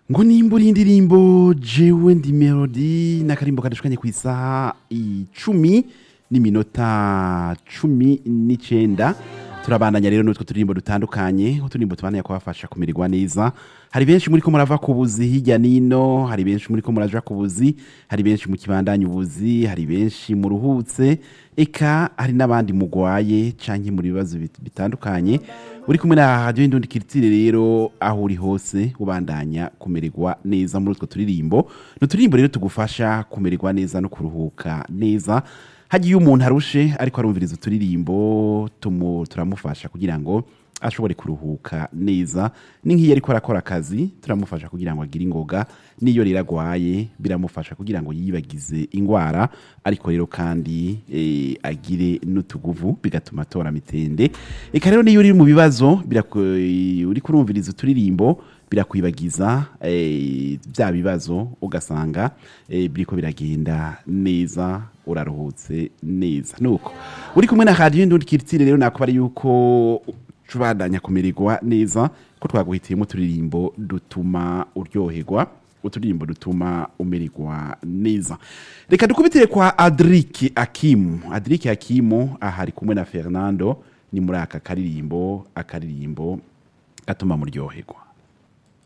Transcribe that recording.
ngo nimba uri indirimbo jewe ndi melody n'akarimbo kadushukanye ku isaha icumi n'iminota cumi n'icenda turabandanya rero n'utwo turirimbo dutandukanye uturimbo tubandanya kubafasha kumererwa neza hari benshi muri ko murava ku buzi hirya nino hari benshi muri ko muraja ku buzi hari benshi mu kibandanya ubuzi hari benshi muruhutse eka hari n'abandi mugwaye canke muri bibazo bit- bitandukanye uri kumwe na radio indundi kiritire rero aho uri hose ubandanya kumererwa neza muri utwo turirimbo ni uturirimbo rero tugufasha kumererwa neza no kuruhuka neza hagiye umuntu arushe ariko arumviriza uturirimbo tumu- turamufasha kugira ngo ashobore kuruhuka neza ni nk'iyo ariko arakora akazi turamufasha kugira ngo agire ingoga n'iyo rero agwaye biramufasha kugira ngo yibagize ingwara ariko rero kandi eh, agire n'utuguvu bigatuma atora mitende eka rero niyo uri mu bibazo biraku- uri kurumviriza uturirimbo birakwibagiza eh, bya bibazo ugasanga eh, biriko biragenda neza uraruhutse neza nuko uri kumwe na radiyo ndundi kiritire rero nakubara yuko tubandanya kumererwa neza ko twaguhitiyemo uturirimbo dutuma uryoherwa uturirimbo dutuma umererwa neza reka dukubitire kwa adrike akimu adrike akimu aha ari kumwe na fernando ni muri aka karirimbo akaririmbo gatuma muryoherwa